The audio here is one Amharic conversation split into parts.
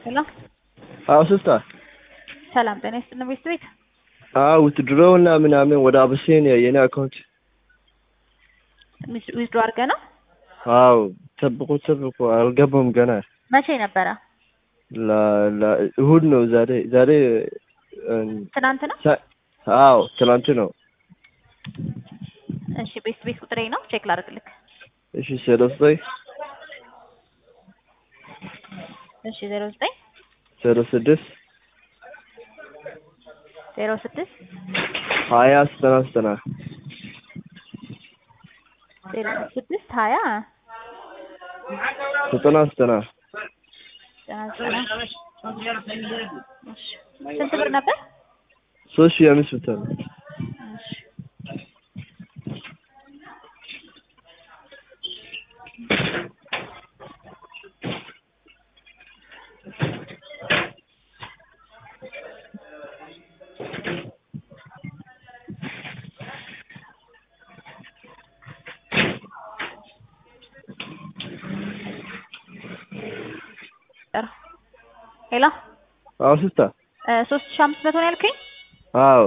ሄሎ አዎ ሲስተር ሰላም ጤና ይስጥልን ቤት ቤት አዎ ውትድሮው እና ምናምን ወደ አብሲኒያ የኔ አካውንት ዊዝድሮ አድርገህ ነው? አዎ ጠብቁ ጠብቁ አልገባም ገና መቼ ነበረ? ላ- ላ- እሁድ ነው ዛሬ ዛሬ እም፣ ትናንት ነው? ሳ- አዎ ትናንት ነው እሺ ቤት ቤት ቁጥሬ ነው ቼክ ላድርግልክ። እሺ ዜሮ ዘጠኝ እሺ ዜሮ ዘጠኝ ዜሮ ስድስት ዜሮ ስድስት ሀያ ዘጠና ዘጠና ዜሮ ስድስት ሀያ ዘጠና ዘጠና ዘጠና ዘጠና እሺ ስንት ብር ነበር? ሶስት ሺህ አምስት መቶ ነው እሺ ሄሎ አዎ ሲስተር ሶስት ሺህ አምስት መቶ ነው ያልከኝ? አዎ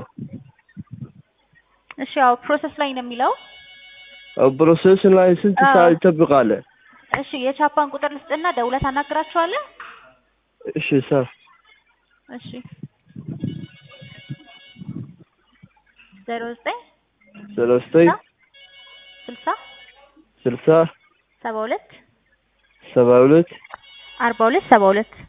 እሺ ያው ፕሮሰስ ላይ ነው የሚለው። ፕሮሴስ ላይ ስንት አዎ። ሰዓት ይጠብቃል? እሺ የቻፓን ቁጥር ልስጥና ደውለህ ታናግራቸዋለህ? እሺ ሰር እሺ ዜሮ ዘጠኝ ዜሮ ዘጠኝ ስልሳ ስልሳ ሰባ ሁለት ሰባ ሁለት አርባ ሁለት ሰባ ሁለት